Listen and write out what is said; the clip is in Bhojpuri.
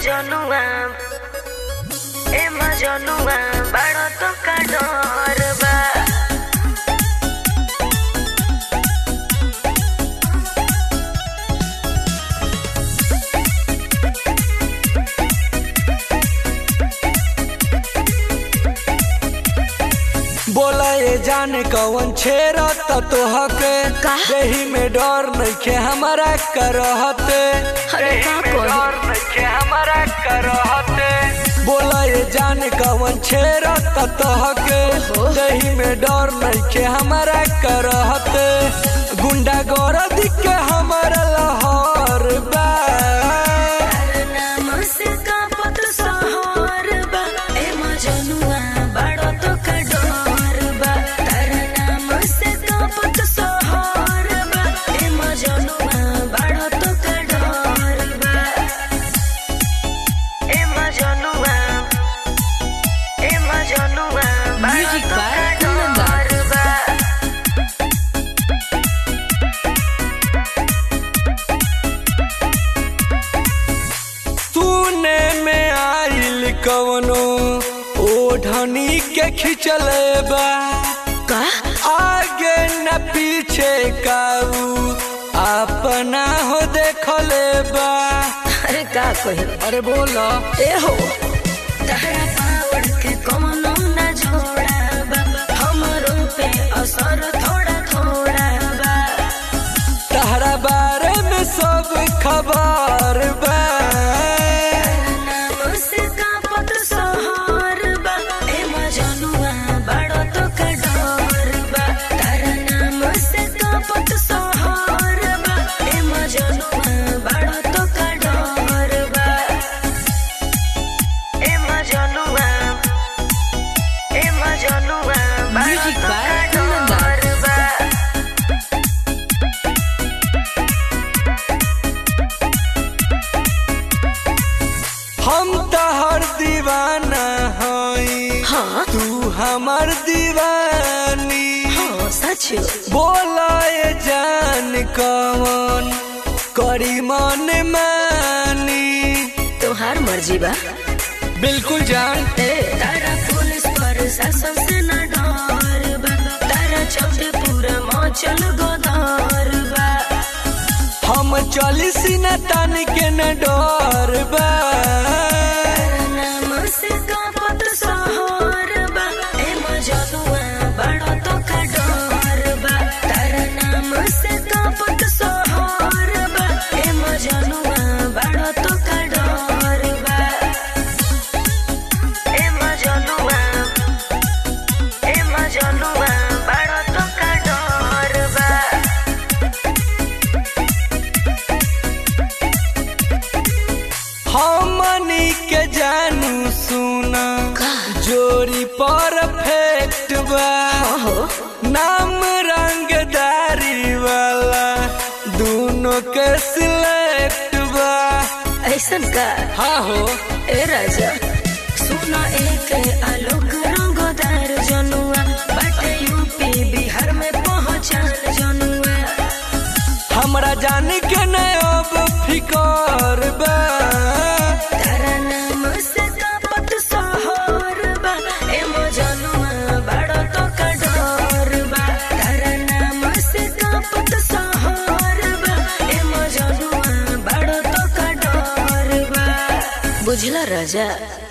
मजनुआ ए मजनुआ बड़ो तो का डर बा बोला ये जाने कौन छेरा त तोहके का? देही में डर नइखे हमारा करहते अरे का देही में कही? डर नइखे हमारा करहते बोला ये जाने कौन छेरा त तोहके ओहो। देही में डर नइखे हमारा करहते गुंडा गौरव के हमारा लहर बा नाम से कापत सहर बा ए मजनुआ बड़ो तो का डर बा तारा नाम से कापत सहर बा ए मजनुआ बड़ो तो का डर बा ए मजनुआ ए मजनुआ Music बड़ो तो by का Kundan डर बा तूने में आइल कवनो ओढ़नी के खिंचले बा का आगे न पीछे काऊ अपना हो देखले बा अरे का कही अरे बोलो ए हो तहरा पावड़ के कमनो न जोड़ा बा हमरो पे असर थोड़ा थोड़ा बा तहरा बारे में सब खबर बा नाम से कापत सहर बा ए मजनुआ बड़ो तो का डर बा तारा नाम से कापत सहर बा ए मजनुआ बड़ो तो का डर बा ए मजनुआ ए मजनुआ बड़ो Music तो by का Kundan डर बा हम तहर दीवाना हई हाँ तू हमर दीवानी हाँ सच बोला ये जान कौन करी मन मानी तोहार मर्जी बा बिल्कुल जान ए तारा पुलिस प्रशासन से न डर बा तारा चलते पूरा मचल गोदार बा हम चली सीना तान के न डर बा तारा नाम से कापत सहर बा ए मजनुआ बड़ो तो का डर बा तारा नाम से कापत सहर बा ए मजनुआ बड़ो तो का डर बा ए मजनुआ ए मजनुआ बड़ो तो का डर बा हमनी के जानू सुना जोरी परफेक्ट बा हो नाम रंगदारी वाला दोनों के सिलेक्ट बा ऐसन का हाँ हो ए राजा सुना एक आलोक रंगदार जनुआ बाटे यूपी बिहार में पहचान जनुआ हमरा जान के न अब फिकर बा तारा नाम से कापत सहर बा ए मजनुआ बड़ो तो का डर बा तारा नाम से कापत सहर बा ए मजनुआ बड़ो तो का डर बा बुझला राजा